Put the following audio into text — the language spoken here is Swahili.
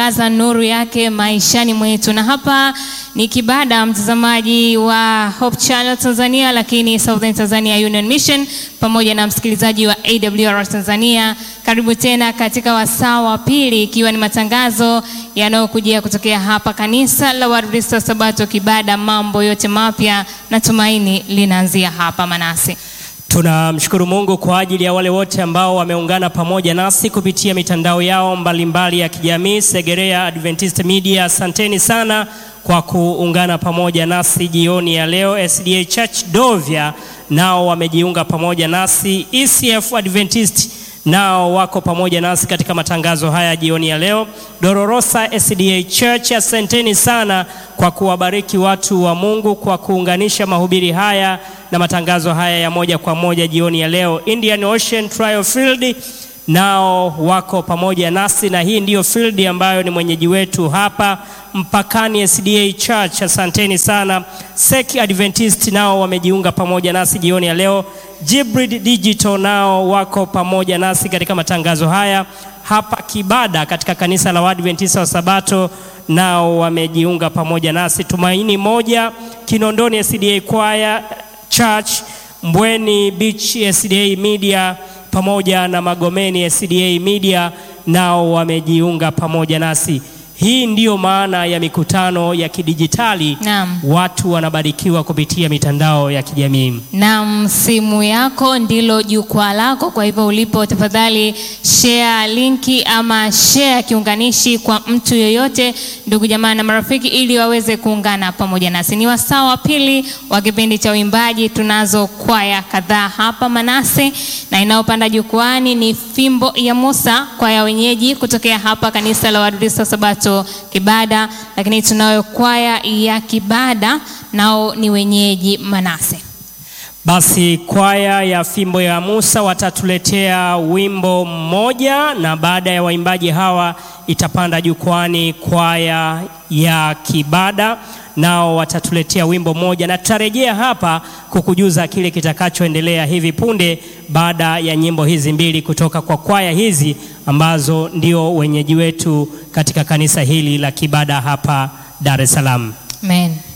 aza nuru yake maishani mwetu. Na hapa ni Kibada, mtazamaji wa Hope Channel Tanzania, lakini Southern Tanzania Union Mission, pamoja na msikilizaji wa AWR Tanzania. Karibu tena katika wasaa wa pili, ikiwa ni matangazo yanayokujia kutokea hapa kanisa la Waadventista wa Sabato Kibada. Mambo yote mapya na tumaini linaanzia hapa Manase. Tunamshukuru Mungu kwa ajili ya wale wote ambao wameungana pamoja nasi kupitia mitandao yao mbalimbali mbali ya kijamii. Segerea Adventist Media, asanteni sana kwa kuungana pamoja nasi jioni ya leo. SDA Church Dovya nao wamejiunga pamoja nasi. ECF Adventist nao wako pamoja nasi katika matangazo haya jioni ya leo. Dororosa SDA Church, asanteni sana kwa kuwabariki watu wa Mungu kwa kuunganisha mahubiri haya na matangazo haya ya moja kwa moja jioni ya leo. Indian Ocean Trial Field nao wako pamoja nasi, na hii ndiyo field ambayo ni mwenyeji wetu hapa mpakani. SDA Church, asanteni sana. Sek Adventist nao wamejiunga pamoja nasi jioni ya leo. Jibrid Digital nao wako pamoja nasi katika matangazo haya hapa Kibada katika kanisa la Waadventista wa Sabato nao wamejiunga pamoja nasi. Tumaini moja Kinondoni SDA Choir Church, Mbweni Beach SDA Media pamoja na Magomeni SDA Media nao wamejiunga pamoja nasi. Hii ndiyo maana ya mikutano ya kidijitali. Naam. Watu wanabarikiwa kupitia mitandao ya kijamii. Naam, simu yako ndilo jukwaa lako. Kwa hivyo ulipo, tafadhali share linki ama share kiunganishi kwa mtu yoyote, ndugu jamaa na marafiki, ili waweze kuungana pamoja nasi. Ni wasaa wa pili wa kipindi cha uimbaji. Tunazo kwaya kadhaa hapa Manase, na inayopanda jukwani ni Fimbo ya Musa, kwaya wenyeji kutokea hapa kanisa la Waadventista wa Sabato Kibada, lakini tunayo kwaya ya Kibada, nao ni wenyeji Manase. Basi kwaya ya Fimbo ya Musa watatuletea wimbo mmoja, na baada ya waimbaji hawa itapanda jukwani kwaya ya Kibada, nao watatuletea wimbo mmoja, na tutarejea hapa kukujuza kile kitakachoendelea hivi punde baada ya nyimbo hizi mbili kutoka kwa kwaya hizi ambazo ndio wenyeji wetu katika kanisa hili la Kibada hapa Dar es Salaam. Amen.